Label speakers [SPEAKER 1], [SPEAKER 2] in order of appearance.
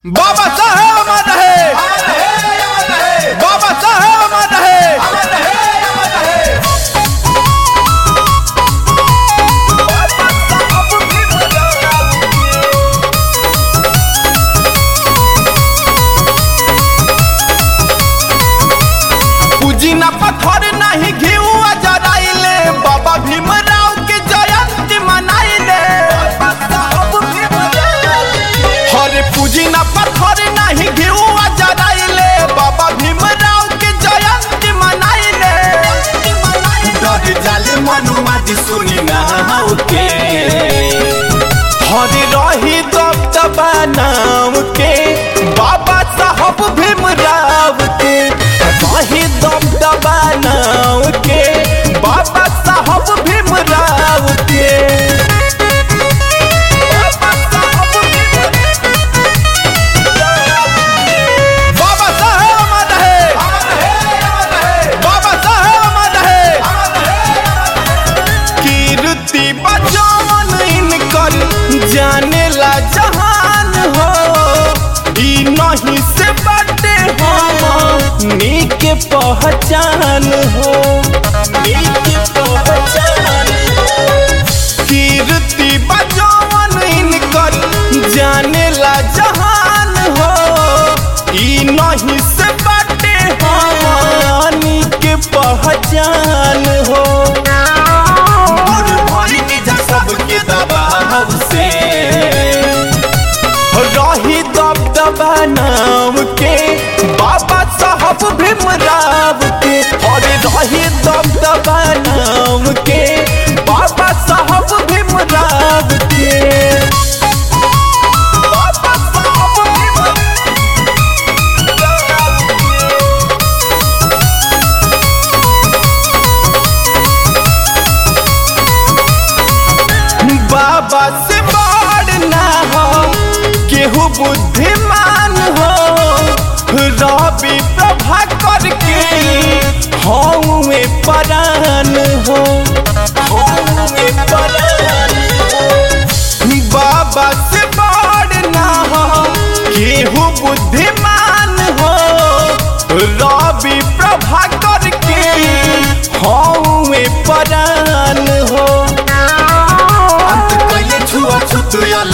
[SPEAKER 1] बाबा साहेब अमर रहे बाबा साहेब अमर रहे पूजी ना पत्थर नहीं घिउ जराइले बाबा भीमराव के जयंती मनाइले हरे पूजी ना पत्थर नहीं घिउ जराइले बाबा भीमराव के जयंती मनाइले डर जाले मनुमा जी सुनी ना के हरे रही दब दबा नाम के बाबा साहब भीमराव के रही दब दबा नाम के बाबा साहब भीमराव के बाबा साहब बाबा साहेब अमर रहे बाबा साहेब अमर रहे कीर्ति बचावन इनकर जाने ला जहान हो ई नहीं से बटे हम नीक पहचान हो नीक पहचान हो कीर्ति बचावन इनकर जाने ला जहान हो ई नहीं से बटे हानि के पहचान हो दूर भइनी जा सबके दबाव से रही दब दबा नाम के बाबा साहब भीमराव के और रही दब दबा नाम के बाबा साहब भीमराव के बाबा साहब भीमराव बाबा से बड़ ना हो केहू बुद्धिमान हो रवि प्रभा करके हौवे परान हो हौवे परान हो बाबा से बड़ ना हो केहू बुद्धिमान हो रवि प्रभा करके हौवे परान हो अंत कइले छुआ छुत